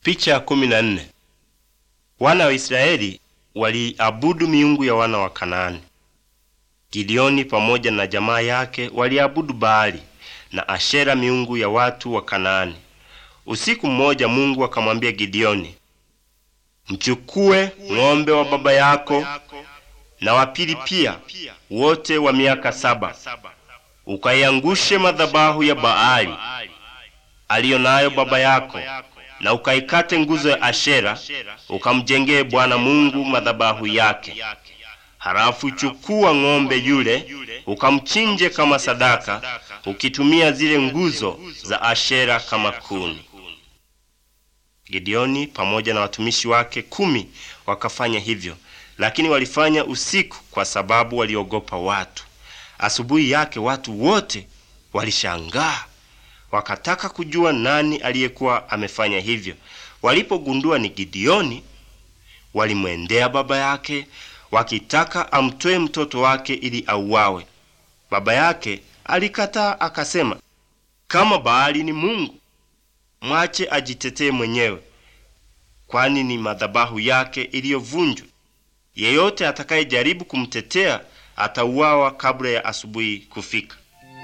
Picha ya kumi na nne. Wana wa Israeli waliabudu miungu ya wana wa Kanaani. Gideoni pamoja na jamaa yake waliabudu Baali na Ashera miungu ya watu wa Kanaani. Usiku mmoja Mungu akamwambia Gideoni, mchukue ng'ombe wa baba yako na wapili pia, wote wa miaka saba, ukaiangushe madhabahu ya Baali aliyo nayo baba yako na ukaikate nguzo ya Ashera ukamjengee Bwana Mungu madhabahu yake. Halafu chukua ng'ombe yule ukamchinje kama sadaka, ukitumia zile nguzo za Ashera kama kuni. Gideoni pamoja na watumishi wake kumi wakafanya hivyo, lakini walifanya usiku kwa sababu waliogopa watu. Asubuhi yake watu wote walishangaa wakataka kujua nani aliyekuwa amefanya hivyo. Walipogundua ni Gideoni, walimwendea baba yake wakitaka amtoe mtoto wake ili auawe. Baba yake alikataa, akasema, kama Baali ni mungu, mwache ajitetee mwenyewe, kwani ni madhabahu yake iliyovunjwa. Yeyote atakayejaribu kumtetea atauawa kabla ya asubuhi kufika.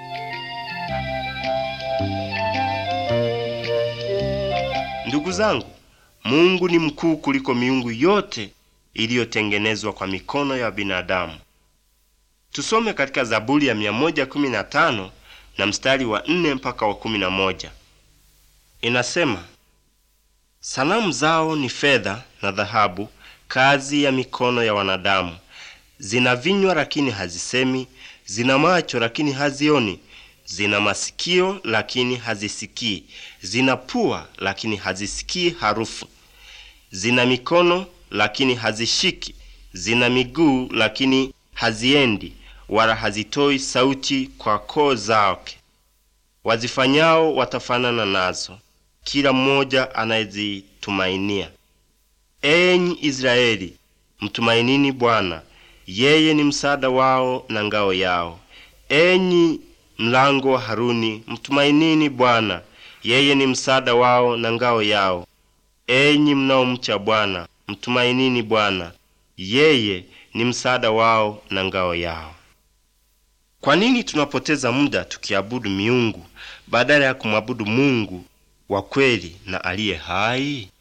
Ndugu zangu, Mungu ni mkuu kuliko miungu yote iliyotengenezwa kwa mikono ya binadamu. Tusome katika Zaburi ya 115 na mstari wa 4 mpaka wa 11. Inasema, sanamu zao ni fedha na dhahabu, kazi ya mikono ya wanadamu. Zina vinywa lakini hazisemi, zina macho lakini hazioni, zina masikio lakini hazisikii, zina pua lakini hazisikii harufu, zina mikono lakini hazishiki, zina miguu lakini haziendi, wala hazitoi sauti kwa koo zake. Wazifanyao watafanana nazo, kila mmoja anayezitumainia. Enyi Israeli, mtumainini Bwana, yeye ni msaada wao na ngao yao. Enyi mlango wa Haruni, mtumainini Bwana, yeye ni msaada wao na ngao yao. Enyi mnaomcha Bwana, mtumainini Bwana, yeye ni msaada wao na ngao yao. Kwa nini tunapoteza muda tukiabudu miungu badala ya kumwabudu Mungu wa kweli na aliye hai?